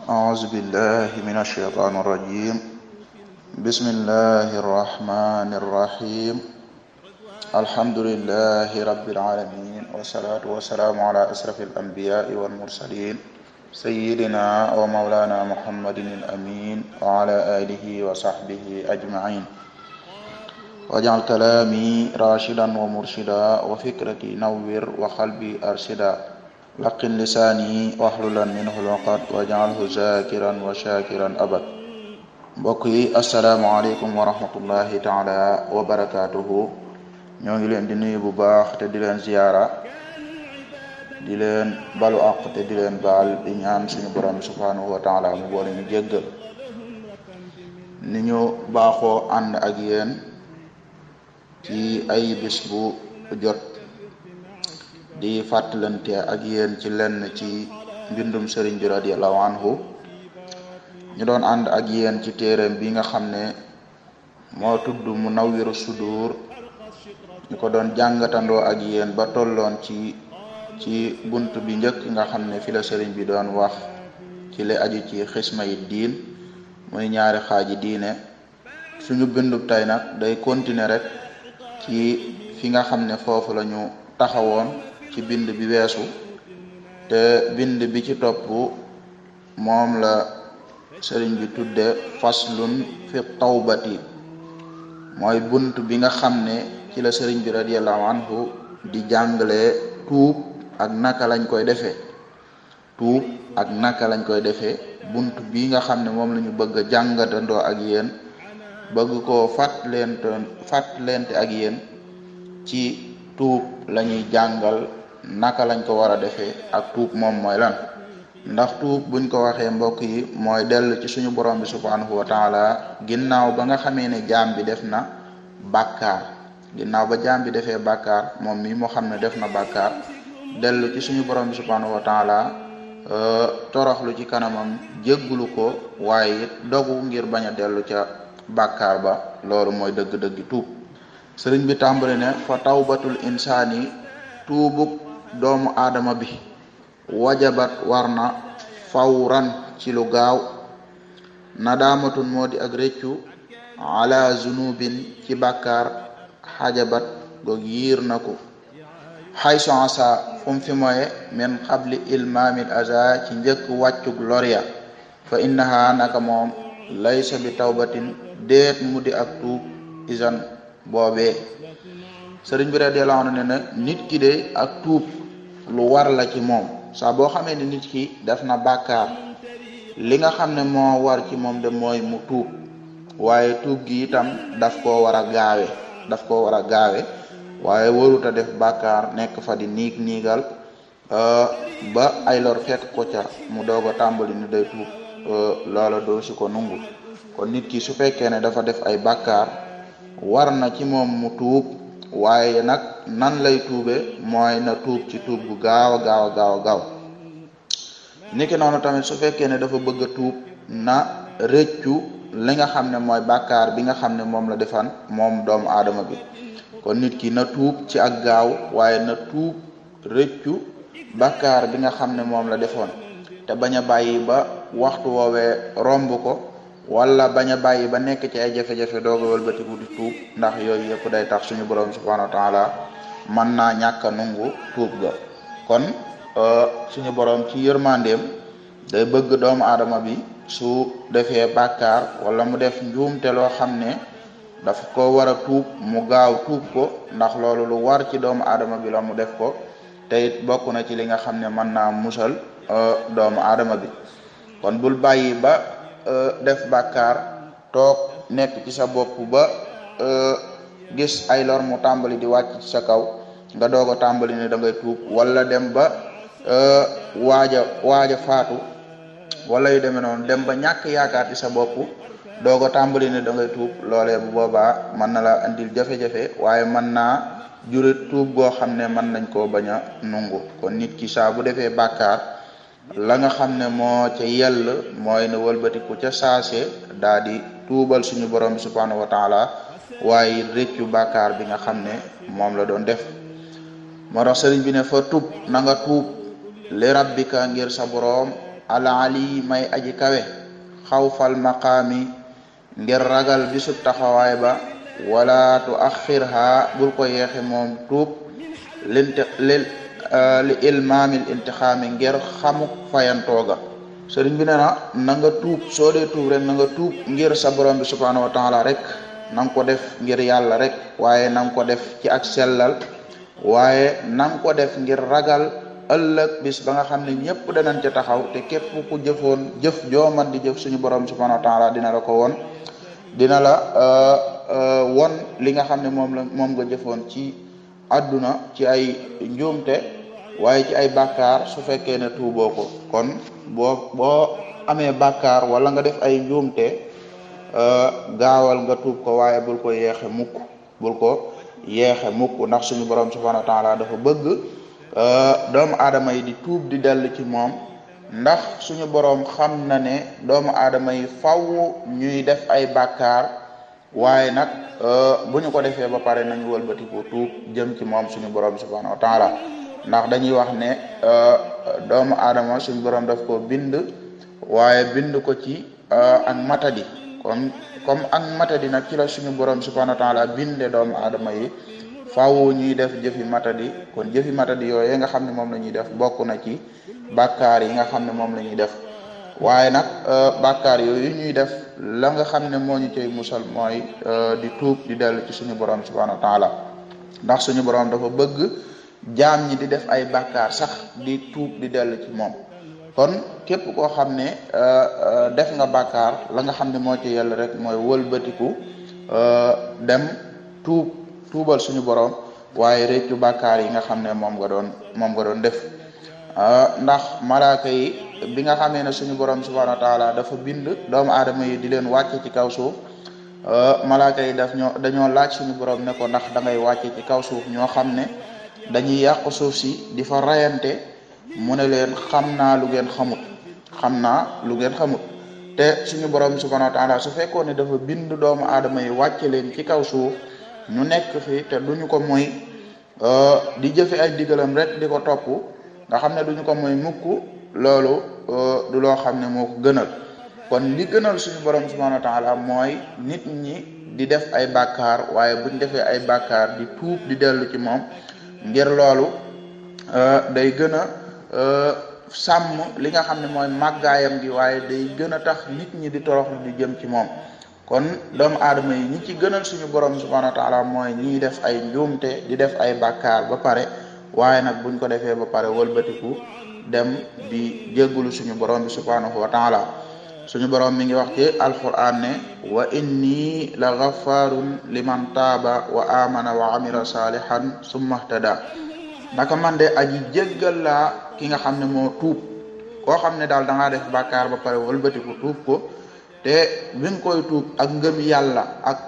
أعوذ بالله من الشيطان الرجيم بسم الله الرحمن الرحيم الحمد لله رب العالمين والصلاة والسلام على أشرف الأنبياء والمرسلين سيدنا ومولانا محمد الأمين وعلى آله وصحبه أجمعين واجعل كلامي راشدا ومرشدا وفكرتي نور وقلبي أرشدا laqin lisaani waxlulan minhu lwaqat wajaalhu zakiran wa shakiran abad mbokk yi asalaamualeykum wa rahmatullahi taala wa barakatuhu ñoo ngi leen di nuyu bu baax te di leen ziyaara di leen balu àq te di leen baal di ñaan suñu borom subhanahu wa taala mu boole ñu jéggal ni ñu baaxoo ànd ak yéen ci ay bis bu jot di fàttalante ak yéen ci lenn ci mbindum sëriñ bi radiallahu anhu ñu doon ànd ak yéen ci téereem bi nga xam ne moo tudd Munawwiru Sudur ñu ko doon jàngatandoo ak yéen ba tolloon ci ci bunt bi njëkk nga xam ne fi la sëriñ bi doon wax ci li aju ci xisma yi diin muy ñaari xaaji diine suñu bindub tey nag day continuer rek ci fi nga xam ne foofu la ñu taxawoon ci bind bi weesu te bind bi ci topp moom la sëriñ bi tudde faslun fi tawbati mooy bunt bi nga xam ne ci la sëriñ bi radiallahu anhu di jàngale tuub ak naka lañ koy defee tuub ak naka lañ koy defee bunt bi nga xam ne moom la ñu bëgg a jàngatandoo ak yéen bëgg koo fàttalente fàttalente ak yéen ci tuub lañuy jàngal naka lañ ko war a defee ak tuub moom mooy lan ndax tuub buñ ko waxee mbokk yi mooy dellu ci suñu borom bi subhanahu wa taala ginnaaw ba nga xamee ne jaam bi def na bàkkaar ginnaaw ba jaam bi defee bàkkaar moom mi moo xam ne def na bàkkaar dellu ci suñu borom bi subhanahu wa taala toroxlu ci kanamam jéggulu ko waaye it dogu ngir bañ a dellu ca bàkkaar ba loolu mooy dëgg-dëggi tuub sëriñ bi tàmbali ne fa tawbatul insaani tuubug doomu aadama bi wajabat war na fawran ci lu gaaw nadaamatun moo di ak réccu ala zunubin ci bàkkaar xajabat goog yiir na ko xayso asa fu mu fi moye min xabli ilmaamil aza ci njëkk wàccug loria fa innaha naka moom laysa bi tawbatin déet mu di ak tuub isan boobee sëriñ bi radiyallahu anhu ne na nit ki de ak tuub lu war la ci moom saa boo xamee ne nit ki def na bàkkaar li nga xam ne moo war ci moom de mooy mu tuub waaye tuub gi itam daf koo war a gaawe daf koo war a gaawe waaye waruta def bàkkaar nekk fa di niig niigal ba ay lor fekk ko ca mu doog a tàmbali ni day tuub loola doo si ko nungu kon nit ki su fekkee ne dafa def ay bàkkaar war na ci moom mu tuub waaye nag nan lay tuube mooy na tuub ci tuub gu gaaw a gaaw a gaaw a gaaw niki noonu tamit su fekkee ne dafa bëgg a tuub na rëccu li nga xam ne mooy bàkkaar bi nga xam ne moom la defan moom doomu aadama bi kon nit ki na tuub ci ak gaaw waaye na tuub rëccu bàkkaar bi nga xam ne moom la defoon te bañ a bàyyi ba waxtu woowee romb ko wala bañ a bàyyi ba nekk ci ay jafe-jafe doog a wëlbatiku di tuub ndax yooyu yëpp day tax suñu borom subhanahu wa taala mën naa ñàkk a nungu tuub ga kon suñu borom ci yërmandeem day bëgg doomu aadama bi su defee bàkkaar wala mu def njuumte loo xam ne daf ko war a tuub mu gaaw tuub ko ndax loolu lu war ci doomu aadama bi la mu def ko te it bokk na ci li nga xam ne mën naa musal doomu aadama bi kon bul bàyyi ba def bàkkaar toog nekk ci sa bopp ba gis ay lor mu tàmbali di wàcc ci sa kaw nga doog a tàmbali ne da ngay tuub wala dem ba waaja waaja faatu wala yu demee noonu dem ba ñàkk yaakaar ci sa bopp doog a tàmbali ne da ngay tuub loolee bu boobaa mën na la andil jafe-jafe waaye mën naa jurit tuub goo xam ne mën nañ koo bañ a nungu kon nit ki saa bu defee bàkkaar la nga xam ne moo ca yell mooy ne wëlbatiku ca saase daa di tuubal suñu borom bi subhanahu wa taala waaye réccu bàkkaar bi nga xam ne moom la doon def moo tax sëriñ bi ne fa tub na nga tuub li rabbika ngir sa boroom al ali may aji kawe xawfal maqaami ngir ragal bisub taxawaay ba wala tu axirha bul ko yeexe moom tuub linti lil li ilmaamil intixaami ngir xamuk fayantooga sëriñ bi ne na na nga tuub soo dee tuub rek na nga tuub ngir sa borom bi subhanahu wa taala rek na nga ko def ngir yàlla rek waaye na nga ko def ci ak sellal waaye na nga ko def ngir ragal ëllëg bis ba nga xam ne ñëpp danañ ca taxaw te képp ku jëfoon jëf jooman di jëf suñu borom subhanahu wa taala dina la ko woon dina la won li nga xam ne moom la moom nga jëfoon ci àdduna ci ay njuumte waaye ci ay bàkkaar su fekkee ne tuuboo ko kon boo boo amee bàkkaar wala nga def ay njuumte gaawal nga tuub ko waaye bul ko yeexe mukk bul ko yeexe mukk ndax suñu borom subhanahu wa taala dafa bëgg doomu aadama yi di tuub di dellu ci moom ndax suñu borom xam na ne doomu aadama yi faw ñuy def ay bàkkaar waaye nag bu ñu ko defee ba pare nañu wëlbatiku tuub jëm ci moom suñu borom subhanahu wa taala ndax dañuy wax ne doomu aadama suñu borom daf ko bind waaye bind ko ci ak matadi kon comme ak matadi nag ci la suñu borom subhanahu wa taala binde doomu aadama yi faaw ñuy def jëfi matadi kon jëfi matadi yooyu nga xam ne moom la ñuy def bokk na ci bàkkaar yi nga xam ne moom la ñuy def waaye nag bàkkaar yooyu ñuy def la nga xam ne moo ñu cay musal mooy di tuub di dellu ci suñu borom subhanahu wa taala ndax suñu borom dafa bëgg jaam ñi di def ay bàkkaar sax di tuub di dellu ci moom kon képp koo xam ne def nga bàkkaar la nga xam ne moo ci yell rek mooy wëlbatiku dem tuub tuubal suñu borom waaye réccu bàkkaar yi nga xam ne moom nga doon moom nga doon def ndax malaaka yi bi nga xamee ne suñu borom subhanahu wa taala dafa bind doomu aadama yi di leen wàcce ci kaw suuf malaaka yi daf ñoo dañoo laaj suñu borom ne ko ndax da ngay wàcce ci kaw suuf ñoo xam ne dañuy yàq suuf si di fa rayante mu ne leen xam naa lu ngeen xamut xam naa lu ngeen xamut te suñu borom subhanahu wa taala su fekkoon ne dafa bind doomu aadama yi wàcce leen ci kaw suuf ñu nekk fi te duñu ko moy di jëfe ay digalam rek di ko topp nga xam ne duñu ko moy mukk loolu du loo xam ne moo ko gënal kon li gënal suñu borom subhanahu wa taala mooy nit ñi di def ay bàkkaar waaye buñ defee ay bàkkaar di tuub di dellu ci moom ngir loolu day gën a sàmm li nga xam ne mooy màggaayam gi waaye day gën a tax nit ñi di toroxlu di jëm ci moom kon doomu aadama yi ñi ci gënal suñu borom subhanahu wa taala mooy ñiy def ay njuumte di def ay bàkkaar ba pare waaye nag buñ ko defee ba pare wëlbatiku dem di jéggulu suñu borom bi subhanahu wa taala suñu borom mi ngi wax ci alquran ne wa inni la ghafarun liman taaba wa amana wa amila salihan summa ihtada naka man de aji jéggal laa ki nga xam ne moo tuub koo xam ne daal da ngaa def bàkkaar ba pare wëlbatiku tuub ko te bi nga koy tuub ak ngëm yàlla ak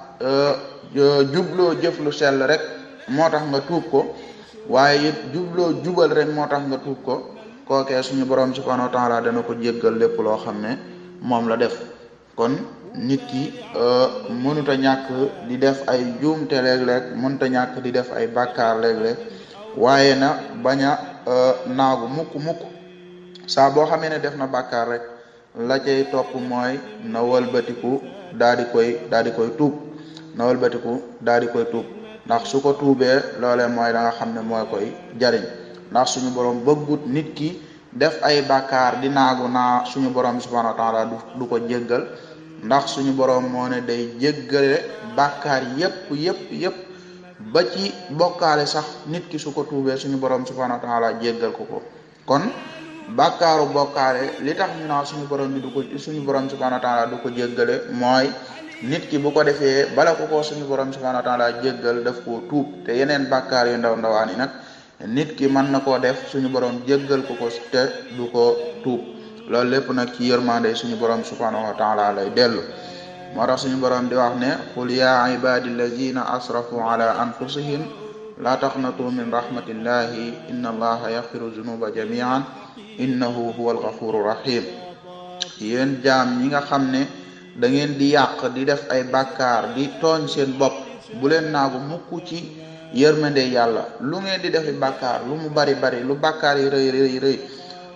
jubloo jëf lu sell rek moo tax nga tuub ko waaye it jubloo jubal rek moo tax nga tuub ko kookee suñu borom subhanahu wa taala dana ko jéggal lépp loo xam ne moom la def kon nit ki mënut a ñàkk di def ay juumte léeg-léeg mënut a ñàkk di def ay bàkkaar léeg-léeg waaye na bañ a naagu mukk mukk saa boo xamee ne def na bàkkaar rek la cay topp mooy na wëlbatiku daa di koy daa di koy tuub na wëlbatiku daa di koy tuub ndax su ko tuubee loolee mooy la nga xam ne mooy koy jariñ ndax suñu borom bëggut nit ki def ay bàkkaar di naagu naa suñu borom subhanahu wa taala du ko jéggal ndax suñu borom moo ne day jéggale bàkkaar yépp yépp yépp ba ci bokkaale sax nit ki su ko tuubee suñu borom subhanahu wa taala jéggal ko ko kon bàkkaaru bokkaale li tax ñu naa suñu borom bi du ko suñu borom subhanahu wa taala du ko jéggale mooy nit ki bu ko defee bala ko ko suñu borom subhanahu wa taala jéggal daf koo tuub te yeneen bàkkaar yu ndaw ndawaan yi nag nit ki mën na koo def suñu borom jéggal ko ko te du ko tuub loolu lépp nag ci yërmande suñu borom subhanahu wa taala lay dellu moo tax suñu borom di wax ne qul ya ibadi allazina asrafu ala anfusihim la taqnatu min rahmatillahi inna allaha yaghfiru zunuba jamian innahu huwa alghafuru rahim yéen jaam ñi nga xam ne da ngeen di yàq di def ay bàkkaar di tooñ seen bopp bu leen naagu mukk ci yërmande yàlla lu ngeen di defi bàkkaar lu mu bari bari lu bàkkaar yi rëy rëy rëy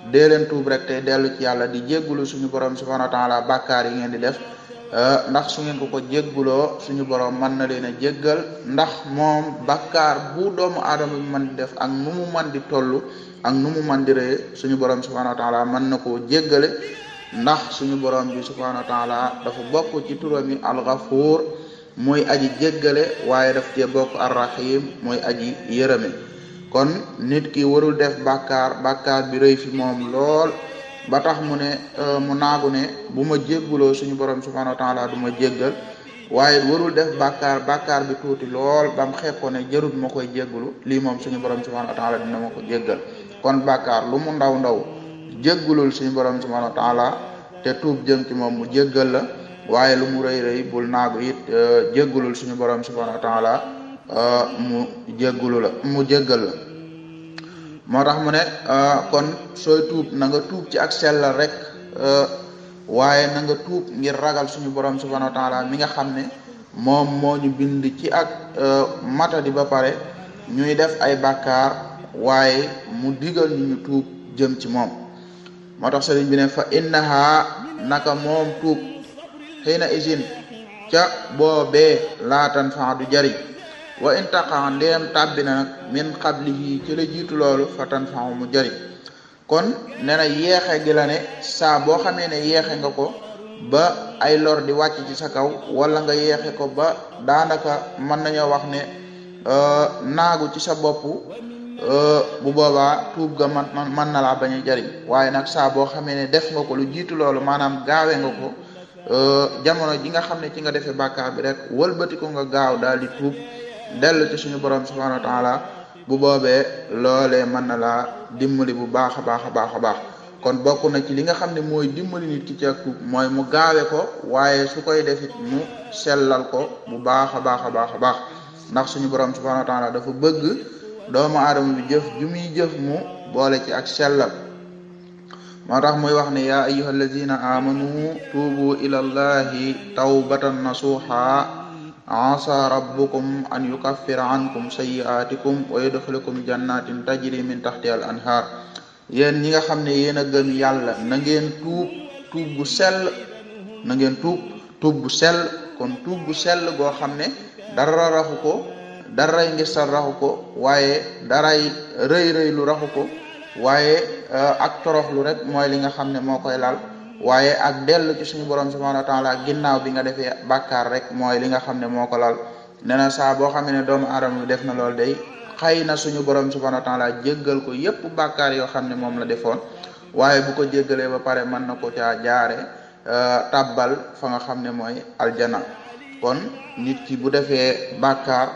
dee leen tuub rek tey dellu ci yàlla di jéggulu suñu borom subhanahu wa taala bàkkaar yi ngeen di def ndax su ngeen ko ko jégguloo suñu borom mën na leen a jéggal ndax moom bàkkaar bu doomu aadama bi mën di def ak nu mu mën di toll ak nu mu mën di rëy suñu borom subhanahu wa taala mën na koo jéggale ndax suñu borom bi subhanahu wa taala dafa bokk ci turam yi alxafuur mooy aji jéggale waaye daf cee bokk arrahim mooy aji yërëme kon nit ki warul def bàkkaar bàkkaar bi rëy fi moom lool ba tax mu ne mu naagu ne bu ma jégguloo suñu borom subhanahu wa taala du ma jéggal waaye warul def bàkkaar bàkkaar bi tuuti lool ba mu xeeb ko ne jarut ma koy jéggulu lii moom suñu borom subhanahu wa taala dina ma ko jéggal kon bàkkaar lu mu ndaw ndaw jéggulul suñu borom subhanahu wa taala te tuub jëm ci moom mu jéggal la waaye lu mu rëy rëy bul naagu it jéggulul suñu borom subhanahu wa taala mu jéggulu la mu jéggal la moo tax mu ne kon sooy tuub na nga tuub ci ak sellal rek waaye na nga tuub ngir ragal suñu borom subhanahu wa taala mi nga xam ne moom moo ñu bind ci ak matadi ba pare ñuy def ay bàkkaar waaye mu digal ñu ñu tuub jëm ci moom moo tax sëriñ bi ne fa innaha naka moom tuub xëy na isin ca boobee laatan fa du jariñ wa in taqa ndeem tàbbi na nag min qablihi ci la jiitu loolu fa tan fa mu jariñ kon nee na yeexe gi la ne saa boo xamee ne yeexe nga ko ba ay lor di wàcc ci sa kaw wala nga yeexe ko ba daanaka mën nañoo wax ne naagu ci sa bopp bu boobaa tuub ga man mën na laa bañ a jariñ waaye nag saa boo xamee ne def nga ko lu jiitu loolu maanaam gaawe nga ko jamono ji nga xam ne ci nga defee bàkkaar bi rek wëlbati ko nga gaaw daal di tuub dellu ci suñu borom subhanahu wa taala bu boobee loolee mën na laa dimbali bu baax a baax a baax a baax kon bokk na ci li nga xam ne mooy dimbali nit ki ci ak tuub mooy mu gaawe ko waaye su koy defit mu sellal ko bu baax a baax a baax a baax ndax suñu borom subhanahu wa taala dafa bëgg doomu aadama bi jëf ju muy jëf mu boole ci ak sellal moo tax muy wax ne yaa ayyuha alladina amanu tuubu ila allahi tawbatan nasuha asa rabbukum an yukaffira ankum sayyi'atikum wa yudkhilukum jannatin tajri min tahtiha al anhar yéen ñi nga xam ne yéen a gëm yàlla na ngeen tuub tuub bu sell na ngeen tuub tuub bu sell kon tuub bu sell goo xam ne dara raxu ko daray ngistal raxu ko waaye daray rëy rëy lu raxu ko waaye ak toroxlu rek mooy li nga xam ne moo koy lal waaye ak dellu ci suñu borom subhanahu wa taala ginnaaw bi nga defee bàkkaar rek mooy li nga xam ne moo ko lal nee na saa boo xam ne doomu aadama bi def na loolu day xëy na suñu borom subhanahu wa taala jéggal ko yépp bàkkaar yoo xam ne moom la defoon waaye bu ko jéggalee ba pare mën na ko caa jaare tabbal fa nga xam ne mooy aljana kon nit ki bu defee bàkkaar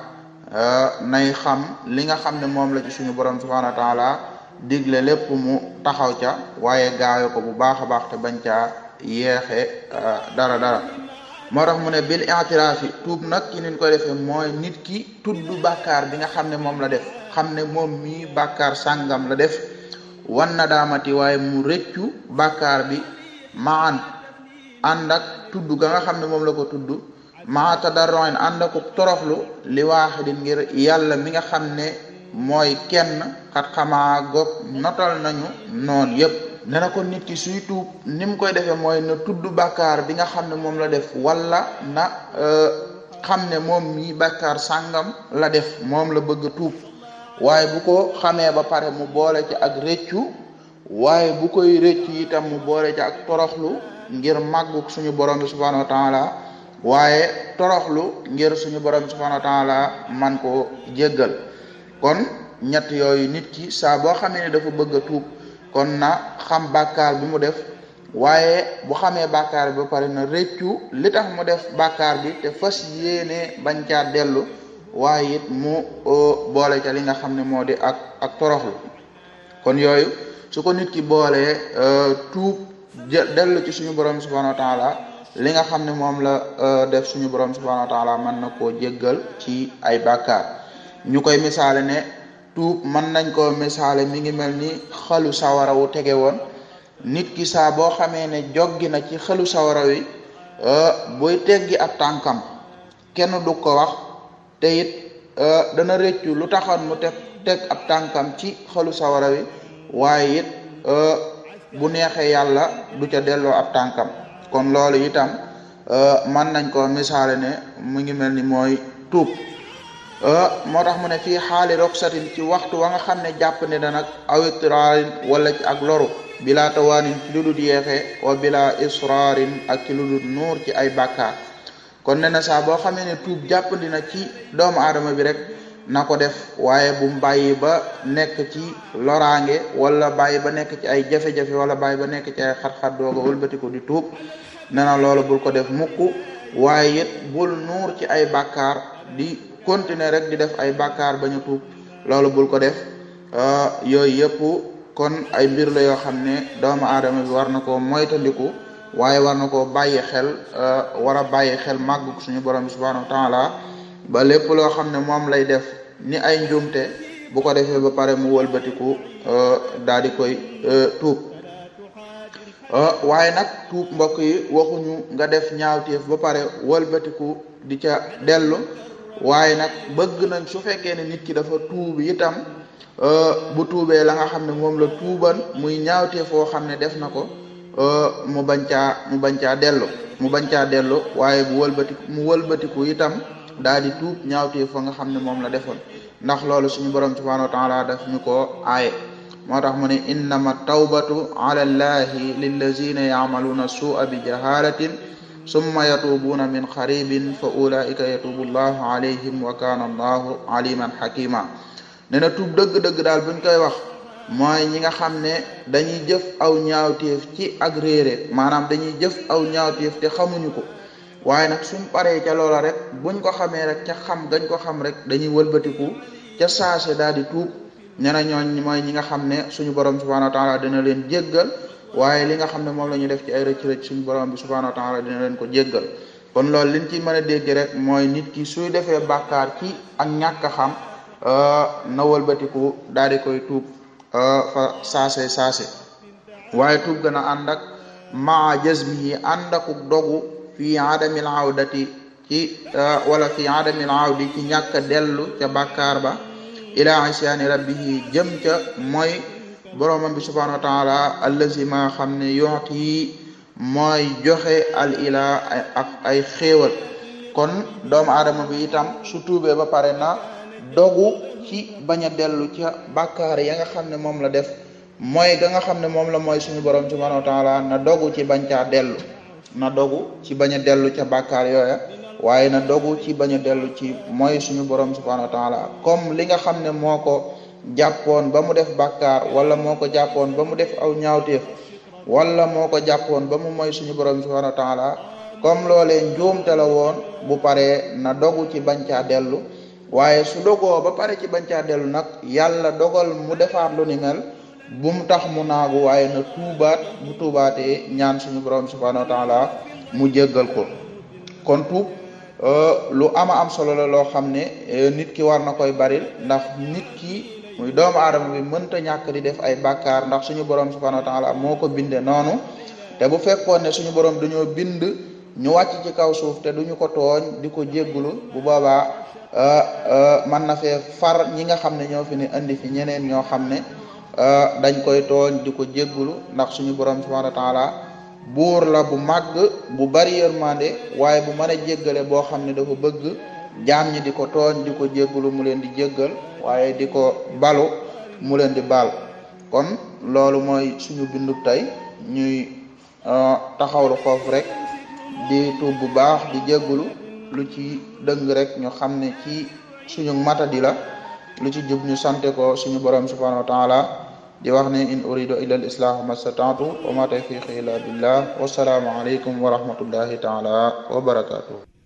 nay xam li nga xam ne moom la ci suñu borom subhanahu wa taala digle lépp mu taxaw ca waaye gaawe ko bu baax a baax te bañ caa yeexe dara dara moo tax mu ne bil i'tiraafi tuub nag ki niñ koy defee mooy nit ki tudd bàkkaar bi nga xam ne moom la def xam ne moom mii bàkkaar sàngam la def wan na daamati waaye mu rëccu bàkkaar bi maan ànd ak tudd ga nga xam ne moom la ko tudd maa tadarroin ànd ak toroxlu li waaxidin ngir yàlla mi nga xam ne mooy kenn xat xamaa goog notal nañu noon yépp ne na ko nit ki suy tuub ni mu koy defee mooy na tudd bàkkaar bi nga xam ne moom la def wala na xam ne moom mii bàkkaar sàngam la def moom la bëgg a tuub waaye bu ko xamee ba pare mu boole ci ak rëccu waaye bu koy rëccu itam mu boole ci ak toroxlu ngir màggu suñu borom bi subhanahu wa taala waaye toroxlu ngir suñu borom bi subhanahu wa taala man koo jéggal kon ñett yooyu nit ki saa boo xamee ne dafa bëgg a tuub kon na xam bàkkaar bi mu def waaye bu xamee bàkkaar bi ba pare na rëccu li tax mu def bàkkaar bi te fas yéene bañ caa dellu waaye it mu boole ca li nga xam ne moo di ak ak toroxlu kon yooyu su ko nit ki boolee tuub dellu ci suñu borom subhanahu wa taala li nga xam ne moom la def suñu borom subhanahu wa taala mën na koo jéggal ci ay bàkkaar ñu koy misaale ne tuub mën nañ koo misaale mi ngi mel ni xalu sawara wu tege woon nit ki saa boo xamee ne joggi na ci xalu sawara wi buy teggi ab tànkam kenn du ko wax te it dana rëccu lu taxoon mu teg teg ab tànkam ci xalu sawara wi waaye it bu neexee yàlla du ca delloo ab tànkam kon loolu itam mën nañ ko misaale ne mu ngi mel ni mooy tuub moo tax mu ne fii xaali roxsatin ci waxtu wa nga xam ne jàpp ne da nag awitraarin wala ci ak loru bila tawaanin ci lu dul yeexee wa bila israarin ak ci lu dul nuur ci ay bàkkaar kon ne na saa boo xamee ne tuub jàppandi na ci doomu aadama bi rek na ko def waaye bu mu bàyyi ba nekk ci loraange wala bàyyi ba nekk ci ay jafe-jafe wala bàyyi ba nekk ci ay xat-xat dooga wëlbatiku di tuub ne na loolu bul ko def mukk waaye it bul nuur ci ay bàkkaar di continuer rek di def ay bàkkaar bañu tuub loolu bul ko def yooyu yëpp kon ay mbir la yoo xam ne doomu aadama bi war na koo moytandiku waaye war na koo bàyyi xel war a bàyyi xel màgg suñu borom bi subhanahu wa taala ba lépp loo xam ne moom lay def ni ay njuumte bu ko defee ba pare mu wëlbatiku daal di koy tuub waaye nag tuub mbokk yi waxuñu nga def ñaawteef ba pare wëlbatiku di ca dellu waaye nag bëgg nañ su fekkee ne nit ki dafa tuub itam bu tuubee la nga xam ne moom la tuuban muy ñaawtee foo xam ne def na ko mu bañ caa mu bañ caa dellu mu bañ caa dellu waaye bu wëlbatiku mu wëlbatiku itam daal di tuub ñaawtee fa nga xam ne moom la defoon ndax loolu suñu borom subhanahu wa taala daf ñu ko aaye moo tax mu ne innama tawbatu ala llahi lillazina yacmaluuna suua bi jahalatin summa yatubuuna min xaribin fa ulaika yatubu llahu alayhim wa kana allahu aliman xakima ne na tuub dëgg-dëgg daal buñ koy wax mooy ñi nga xam ne dañuy jëf aw ñaawteef ci ak réere maanaam dañuy jëf aw ñaawteef te xamuñu ko waaye nag suñ paree ca loola rek buñ ko xamee rek ca xam gañ ko xam rek dañuy wëlbatiku ca saase daal di tuub ne na ñooñ mooy ñi nga xam ne suñu borom subhanahu wa taala dina leen jéggal waaye li nga xam ne moom la ñu def ci ay rëcc rëcc suñu borom bi subhanahu wa taala dina leen ko jéggal kon loolu liñ ci mën a dégg rek mooy nit ki suy defee bàkkaar ci ak ñàkk a xam na wëlbatiku daal di koy tuub fa saase saase waaye tuub gën a ànd ak maa jazmihi ànd ak dogu fii adamil awdati ci wala fii adamil awdi ci ñàkk a dellu ca bàkkaar ba ila isyaani rabbihi jëm ca mooy boromam bi subhanahu wa taala allazi ma xam ne yooti mooy joxe al ila ak ay xéewal kon doomu aadama bi itam su tuubee ba pare na dogu ci bañ a dellu ca bàkkaar ya nga xam ne moom la def mooy ga nga xam ne moom la mooy suñu borom subhanahu wa taala na dogu ci bañ caa dellu na dogu ci bañ a dellu ca bàkkaar yooya waaye na dogu ci bañ a dellu ci mooy suñu borom subhanahu wa taala comme li nga xam ne moo ko jàppoon ba mu def bàkkaar wala moo ko jàppoon ba mu def aw ñaawteef wala moo ko jàppoon ba mu mooy suñu borom subhanahu wa taala comme loolee njuumte la woon bu paree na dogu ci bañ caa dellu waaye su dogoo ba pare ci bañ caa dellu nag yàlla dogal mu defaat lu ni mel bu mu tax mu naagu waaye na tuubaat bu tuubaatee ñaan suñu borom subhanahu wa taala mu jéggal ko kon tuub lu ama am solo la loo xam ne nit ki war na koy baril ndax nit ki muy doomu aadama bi mënta ñàkk di def ay bàkkaar ndax suñu borom subhanahu wa taala moo ko binde noonu te bu fekkoon ne suñu borom dañoo bind ñu wàcc ci kaw suuf te duñu ko tooñ di ko jéggulu bu boobaa man na fee far ñi nga xam ne ñoo fi ne indi fi ñeneen ñoo xam ne dañ koy tooñ di ko jéggulu ndax suñu borom subhanahu wa taala buur la bu màgg bu bari yërmande waaye bu mën a jéggale boo xam ne dafa bëgg jaam ñi di ko tooñ di ko jéggulu mu leen di jéggal waaye di ko balu mu leen di baal kon loolu mooy suñu bindu tey ñuy taxawlu foofu rek di tuub bu baax di jéggulu lu ci dëng rek ñu xam ne ci suñu matadi la lu ci jub ñu sante ko suñu borom subhanahu wa taala di wax ne in uridu illa al islah mastata'tu wa ma tawfiqi illa billah wasalaamu alaykum wa rahmatullahi taala wa barakatuh